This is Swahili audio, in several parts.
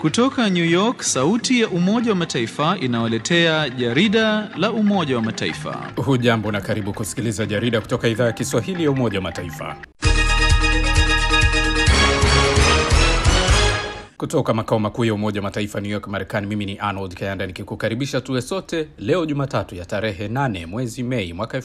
Kutoka New York, sauti ya Umoja wa Mataifa inawaletea jarida la Umoja wa Mataifa. Hujambo na karibu kusikiliza jarida kutoka idhaa ya Kiswahili ya Umoja wa Mataifa. Kutoka makao makuu ya Umoja wa Mataifa New York, Marekani, mimi ni Arnold Kayanda nikikukaribisha tuwe sote leo Jumatatu ya tarehe 8 mwezi Mei mwaka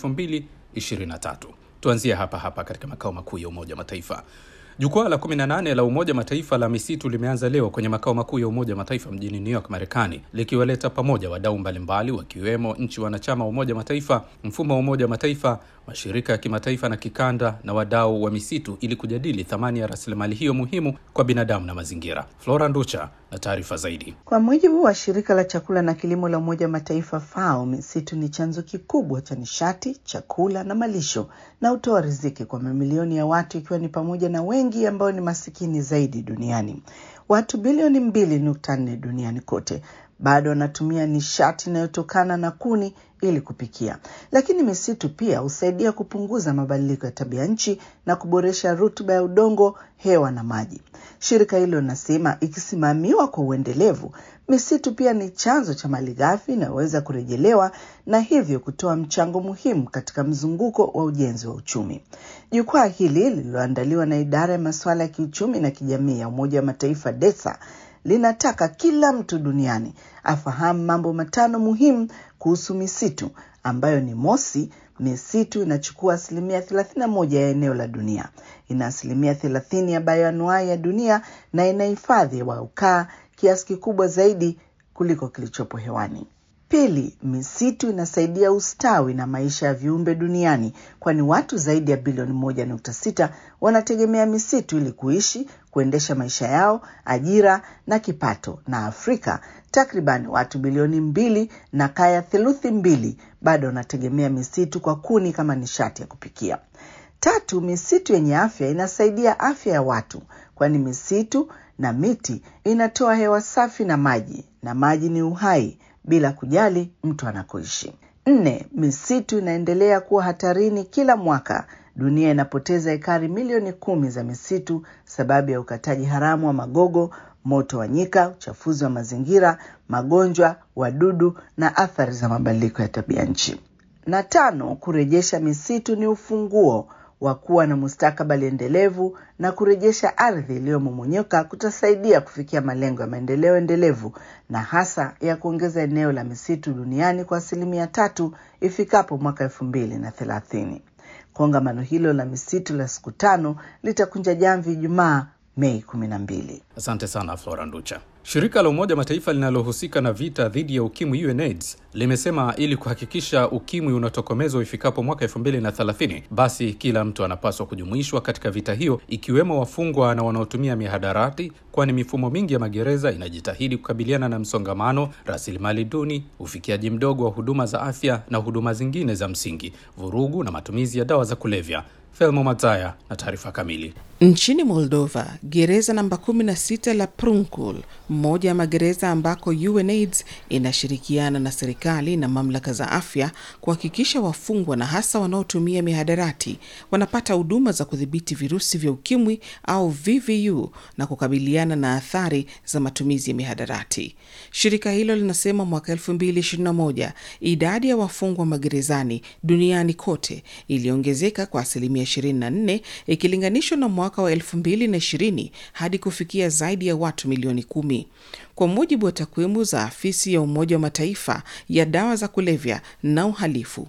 2023. Tuanzie hapa hapa katika makao makuu ya Umoja wa Mataifa. Jukwaa la 18 la Umoja Mataifa la misitu limeanza leo kwenye makao makuu ya Umoja Mataifa mjini New York, Marekani, likiwaleta pamoja wadau mbalimbali wakiwemo nchi wanachama wa Umoja Mataifa, mfumo wa Umoja Mataifa, mashirika ya kimataifa na kikanda na wadau wa misitu ili kujadili thamani ya rasilimali hiyo muhimu kwa binadamu na mazingira. Flora Nducha na taarifa zaidi. Kwa mujibu wa shirika la chakula na kilimo la Umoja wa Mataifa FAO, misitu ni chanzo kikubwa cha nishati, chakula na malisho na hutoa riziki kwa mamilioni ya watu, ikiwa ni pamoja na wengi ambao ni masikini zaidi duniani. Watu bilioni mbili nukta nne duniani kote bado wanatumia nishati inayotokana na kuni ili kupikia, lakini misitu pia husaidia kupunguza mabadiliko ya tabia nchi na kuboresha rutuba ya udongo, hewa na maji. Shirika hilo linasema ikisimamiwa kwa uendelevu, misitu pia ni chanzo cha malighafi inayoweza kurejelewa na hivyo kutoa mchango muhimu katika mzunguko wa ujenzi wa uchumi. Jukwaa hili lililoandaliwa na idara ya masuala ya kiuchumi na kijamii ya Umoja wa Mataifa DESA linataka kila mtu duniani afahamu mambo matano muhimu kuhusu misitu ambayo ni mosi, misitu inachukua asilimia thelathini na moja ya eneo la dunia, ina asilimia thelathini ya bayoanuai ya dunia na inahifadhi hewa ya ukaa kiasi kikubwa zaidi kuliko kilichopo hewani. Pili, misitu inasaidia ustawi na maisha ya viumbe duniani, kwani watu zaidi ya bilioni moja nukta sita wanategemea misitu ili kuishi, kuendesha maisha yao, ajira na kipato. Na Afrika takriban watu bilioni mbili na kaya theluthi mbili bado wanategemea misitu kwa kuni kama nishati ya kupikia. Tatu, misitu yenye afya inasaidia afya ya watu, kwani misitu na miti inatoa hewa safi na maji, na maji ni uhai bila kujali mtu anakoishi. Nne, misitu inaendelea kuwa hatarini kila mwaka. Dunia inapoteza ekari milioni kumi za misitu sababu ya ukataji haramu wa magogo, moto wa nyika, uchafuzi wa mazingira, magonjwa, wadudu na athari za mabadiliko ya tabia nchi. Na tano, kurejesha misitu ni ufunguo wa kuwa na mustakabali endelevu na kurejesha ardhi iliyomomonyoka kutasaidia kufikia malengo ya maendeleo endelevu na hasa ya kuongeza eneo la misitu duniani kwa asilimia tatu ifikapo mwaka elfu mbili na thelathini. Kongamano hilo la misitu la siku tano litakunja jamvi Ijumaa Mei kumi na mbili. Asante sana Flora Nducha. Shirika la Umoja Mataifa linalohusika na vita dhidi ya ukimwi UNAIDS limesema ili kuhakikisha ukimwi unatokomezwa ifikapo mwaka 2030 basi kila mtu anapaswa kujumuishwa katika vita hiyo, ikiwemo wafungwa na wanaotumia mihadarati, kwani mifumo mingi ya magereza inajitahidi kukabiliana na msongamano, rasilimali duni, ufikiaji mdogo wa huduma za afya na huduma zingine za msingi, vurugu na matumizi ya dawa za kulevya. Felmo Mataya na taarifa kamili. Nchini Moldova, gereza namba 16 la Prunkul, mmoja ya magereza ambako UNAIDS inashirikiana na serikali na mamlaka za afya kuhakikisha wafungwa na hasa wanaotumia mihadarati wanapata huduma za kudhibiti virusi vya ukimwi au VVU na kukabiliana na athari za matumizi ya mihadarati. Shirika hilo linasema mwaka 2021 idadi ya wafungwa magerezani duniani kote iliongezeka kwa asilimia 24 ikilinganishwa na mwaka wa 2020 hadi kufikia zaidi ya watu milioni kumi. Kwa mujibu wa takwimu za afisi ya Umoja wa Mataifa ya dawa za kulevya na uhalifu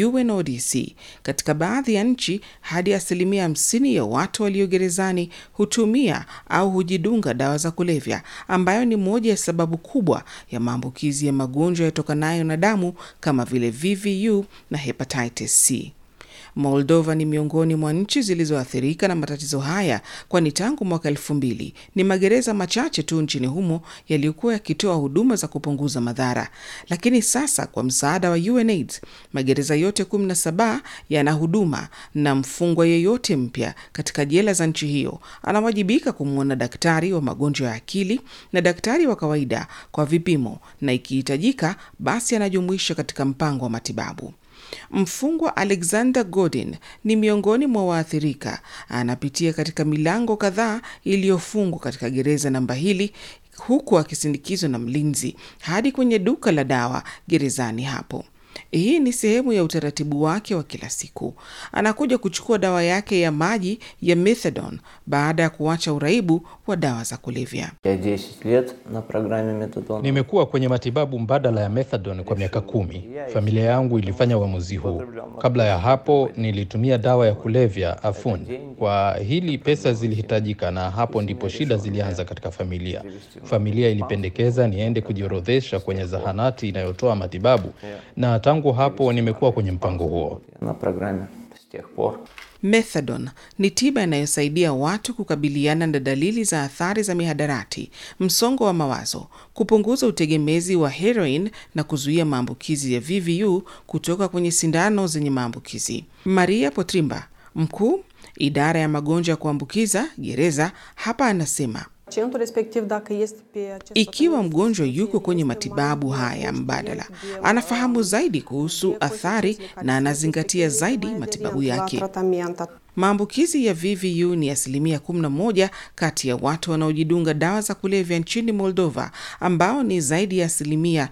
UNODC, katika baadhi ya nchi hadi asilimia 50 ya watu walio gerezani hutumia au hujidunga dawa za kulevya, ambayo ni moja ya sababu kubwa ya maambukizi ya magonjwa yatokanayo na damu kama vile VVU na hepatitis C. Moldova ni miongoni mwa nchi zilizoathirika na matatizo haya, kwani tangu mwaka elfu mbili ni magereza machache tu nchini humo yaliyokuwa yakitoa huduma za kupunguza madhara. Lakini sasa kwa msaada wa UNAIDS magereza yote 17 yana huduma, na mfungwa yeyote mpya katika jela za nchi hiyo anawajibika kumwona daktari wa magonjwa ya akili na daktari wa kawaida kwa vipimo, na ikihitajika basi anajumuishwa katika mpango wa matibabu. Mfungwa Alexander Godin ni miongoni mwa waathirika. Anapitia katika milango kadhaa iliyofungwa katika gereza namba hili huku akisindikizwa na mlinzi hadi kwenye duka la dawa gerezani hapo. Hii ni sehemu ya utaratibu wake wa kila siku. Anakuja kuchukua dawa yake ya maji ya methadone baada ya kuacha uraibu wa dawa za kulevya. Я 10 лет на программе метадон. Nimekuwa kwenye matibabu mbadala ya methadone kwa miaka kumi. Familia yangu ilifanya uamuzi huu. Kabla ya hapo nilitumia dawa ya kulevya Afun. Kwa hili pesa zilihitajika, na hapo ndipo shida zilianza katika familia. Familia ilipendekeza niende kujiorodhesha kwenye zahanati inayotoa matibabu, na tangu hapo nimekuwa kwenye mpango huo. На программе с тех пор. Methadone ni tiba inayosaidia watu kukabiliana na dalili za athari za mihadarati, msongo wa mawazo, kupunguza utegemezi wa heroin na kuzuia maambukizi ya VVU kutoka kwenye sindano zenye maambukizi. Maria Potrimba, mkuu idara ya magonjwa ya kuambukiza gereza, hapa anasema ikiwa mgonjwa yuko kwenye matibabu haya mbadala, anafahamu zaidi kuhusu athari na anazingatia zaidi matibabu yake. Maambukizi ya VVU ni asilimia 11 kati ya watu wanaojidunga dawa za kulevya nchini Moldova, ambao ni zaidi ya asilimia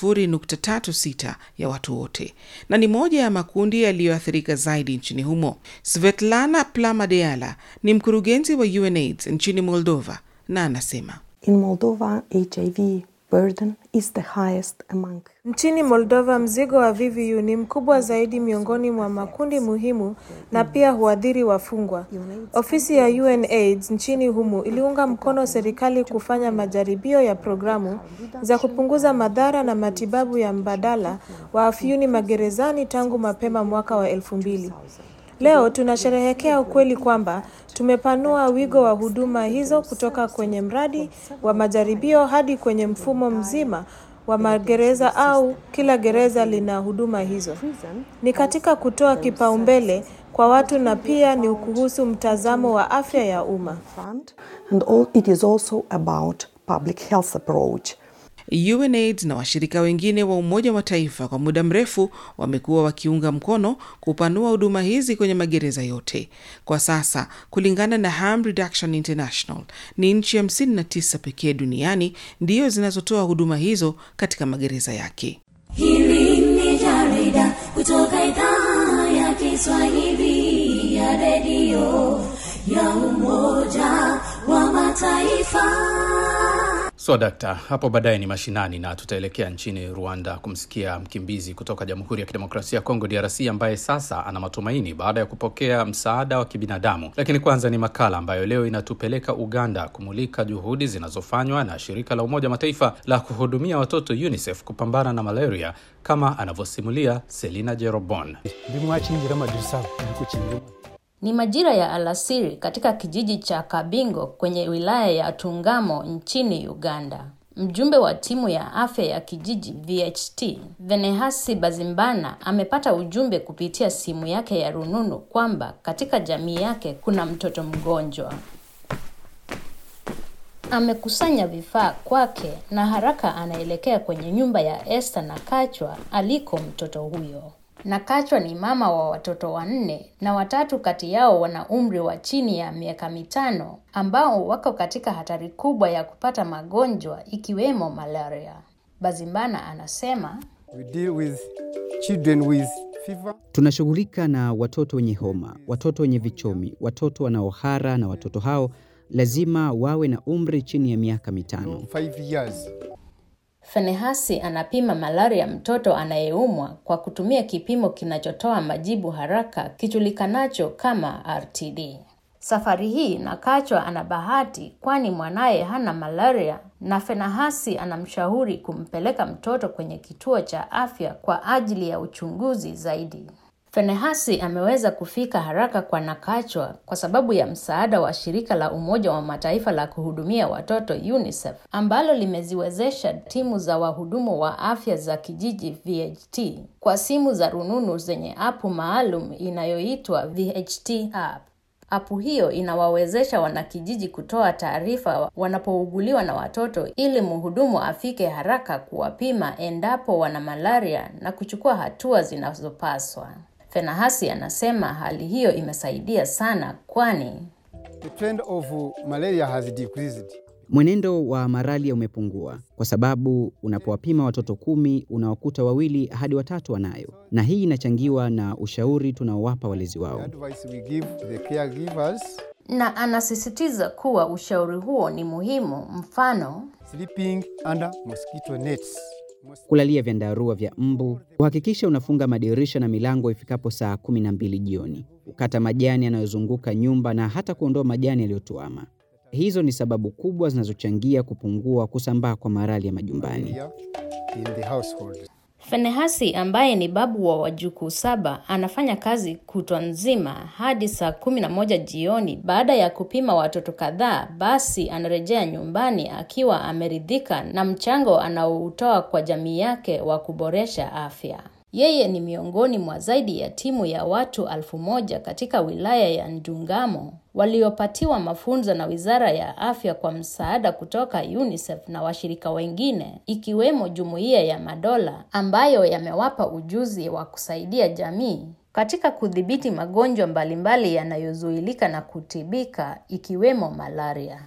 0.36 ya watu wote, na ni moja ya makundi yaliyoathirika zaidi nchini humo. Svetlana Plamadeala ni mkurugenzi wa UNAIDS nchini Moldova na anasema In Moldova, HIV burden is the highest among Nchini Moldova mzigo wa VVU ni mkubwa zaidi miongoni mwa makundi muhimu na pia huathiri wafungwa. Ofisi ya UNAIDS nchini humu iliunga mkono serikali kufanya majaribio ya programu za kupunguza madhara na matibabu ya mbadala wa afyuni magerezani tangu mapema mwaka wa elfu mbili. Leo tunasherehekea ukweli kwamba tumepanua wigo wa huduma hizo kutoka kwenye mradi wa majaribio hadi kwenye mfumo mzima wa magereza au kila gereza lina huduma hizo. Ni katika kutoa kipaumbele kwa watu na pia ni kuhusu mtazamo wa afya ya umma. fund and all, it is also about public health approach. UNAIDS na washirika wengine wa Umoja wa Mataifa kwa muda mrefu wamekuwa wakiunga mkono kupanua huduma hizi kwenye magereza yote. Kwa sasa, kulingana na Harm Reduction International, ni nchi 59 pekee duniani ndiyo zinazotoa huduma hizo katika magereza yake. Hili ni jarida kutoka idhaa ya Kiswahili ya redio ya Umoja wa Mataifa. So dakta, hapo baadaye ni mashinani na tutaelekea nchini Rwanda kumsikia mkimbizi kutoka Jamhuri ya Kidemokrasia ya Kongo DRC ambaye sasa ana matumaini baada ya kupokea msaada wa kibinadamu. Lakini kwanza ni makala ambayo leo inatupeleka Uganda kumulika juhudi zinazofanywa na shirika la Umoja wa Mataifa la kuhudumia watoto UNICEF kupambana na malaria kama anavyosimulia Selina Jerobon. Ni majira ya alasiri katika kijiji cha Kabingo kwenye wilaya ya Tungamo nchini Uganda. Mjumbe wa timu ya afya ya kijiji VHT, Venehasi Bazimbana, amepata ujumbe kupitia simu yake ya rununu kwamba katika jamii yake kuna mtoto mgonjwa. Amekusanya vifaa kwake na haraka anaelekea kwenye nyumba ya Esther Nakachwa aliko mtoto huyo. Nakachwa ni mama wa watoto wanne na watatu kati yao wana umri wa chini ya miaka mitano ambao wako katika hatari kubwa ya kupata magonjwa ikiwemo malaria. Bazimbana anasema We deal with children with fever. Tunashughulika na watoto wenye homa, watoto wenye vichomi, watoto wanaohara na watoto hao lazima wawe na umri chini ya miaka mitano. Five years. Fenehasi anapima malaria mtoto anayeumwa kwa kutumia kipimo kinachotoa majibu haraka kijulikanacho kama RTD. Safari hii Nakachwa ana bahati kwani mwanaye hana malaria na Fenahasi anamshauri kumpeleka mtoto kwenye kituo cha afya kwa ajili ya uchunguzi zaidi. Fenehasi ameweza kufika haraka kwa Nakachwa kwa sababu ya msaada wa shirika la Umoja wa Mataifa la kuhudumia watoto UNICEF ambalo limeziwezesha timu za wahudumu wa afya za kijiji VHT kwa simu za rununu zenye apu maalum inayoitwa VHT app. Apu hiyo inawawezesha wanakijiji kutoa taarifa wanapouguliwa na watoto ili mhudumu afike haraka kuwapima endapo wana malaria na kuchukua hatua zinazopaswa. Fenahasi anasema hali hiyo imesaidia sana kwani The trend of malaria has decreased. Mwenendo wa malaria umepungua kwa sababu unapowapima watoto kumi unawakuta wawili hadi watatu wanayo, na hii inachangiwa na ushauri tunaowapa walezi wao. Advice we give the caregivers Na anasisitiza kuwa ushauri huo ni muhimu, mfano sleeping under mosquito nets. Kulalia vyandarua vya mbu, kuhakikisha unafunga madirisha na milango ifikapo saa kumi na mbili jioni, kukata majani yanayozunguka nyumba na hata kuondoa majani yaliyotuama. Hizo ni sababu kubwa zinazochangia kupungua kusambaa kwa malaria majumbani. Here in the household. Fenehasi ambaye ni babu wa wajukuu saba anafanya kazi kutwa nzima hadi saa kumi na moja jioni. Baada ya kupima watoto kadhaa, basi anarejea nyumbani akiwa ameridhika na mchango anaoutoa kwa jamii yake wa kuboresha afya. Yeye ni miongoni mwa zaidi ya timu ya watu alfu moja katika wilaya ya Ndungamo waliopatiwa mafunzo na Wizara ya Afya kwa msaada kutoka UNICEF na washirika wengine ikiwemo Jumuiya ya Madola ambayo yamewapa ujuzi wa kusaidia jamii katika kudhibiti magonjwa mbalimbali yanayozuilika na kutibika ikiwemo malaria.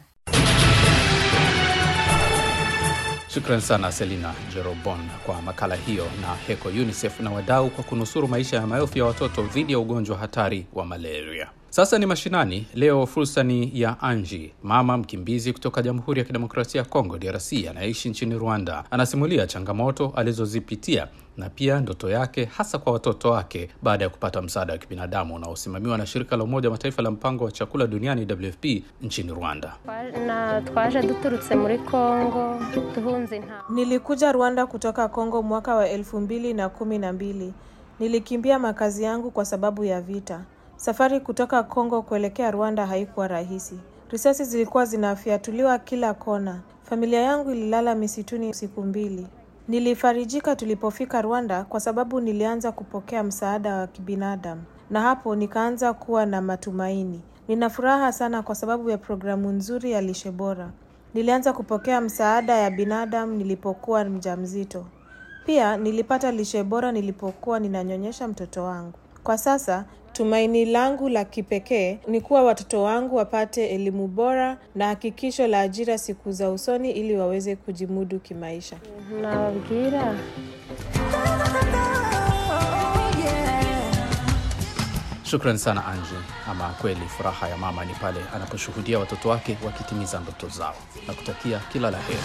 Shukran sana Selina Jerobon kwa makala hiyo na HECO UNICEF na wadau kwa kunusuru maisha ya maelfu ya watoto dhidi ya ugonjwa hatari wa malaria. Sasa ni mashinani. Leo fursa ni ya Anji, mama mkimbizi kutoka Jamhuri ya Kidemokrasia ya Kongo DRC anayeishi nchini Rwanda. Anasimulia changamoto alizozipitia na pia ndoto yake hasa kwa watoto wake baada ya kupata msaada wa kibinadamu unaosimamiwa na shirika la Umoja wa Mataifa la mpango wa chakula duniani WFP nchini Rwanda. na twaje duturutse muri Kongo duhunze intambara Nilikuja Rwanda kutoka Kongo mwaka wa elfu mbili na kumi na mbili. Nilikimbia makazi yangu kwa sababu ya vita. Safari kutoka Kongo kuelekea Rwanda haikuwa rahisi. Risasi zilikuwa zinafyatuliwa kila kona. Familia yangu ililala misituni siku mbili. Nilifarijika tulipofika Rwanda kwa sababu nilianza kupokea msaada wa kibinadamu, na hapo nikaanza kuwa na matumaini. Nina furaha sana kwa sababu ya programu nzuri ya lishe bora. Nilianza kupokea msaada ya binadamu nilipokuwa mjamzito. Pia nilipata lishe bora nilipokuwa ninanyonyesha mtoto wangu. Kwa sasa tumaini langu la kipekee ni kuwa watoto wangu wapate elimu bora na hakikisho la ajira siku za usoni ili waweze kujimudu kimaisha. nababwira Shukran sana Anji. Ama kweli furaha ya mama ni pale anaposhuhudia watoto wake wakitimiza ndoto zao na kutakia kila la heri.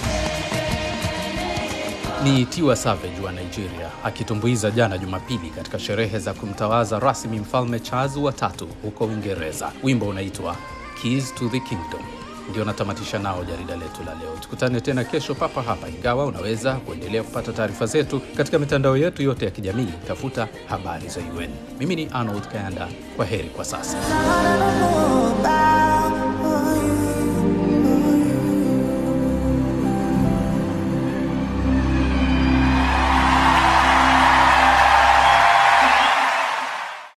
Ni Tiwa Savage wa Nigeria akitumbuiza jana Jumapili katika sherehe za kumtawaza rasmi mfalme Charles wa tatu huko Uingereza. Wimbo unaitwa Keys to the Kingdom. Ndio natamatisha nao jarida letu la leo. Tukutane tena kesho papa hapa, ingawa unaweza kuendelea kupata taarifa zetu katika mitandao yetu yote ya kijamii. Tafuta habari za UN. Mimi ni Arnold Kayanda, kwa heri kwa sasa.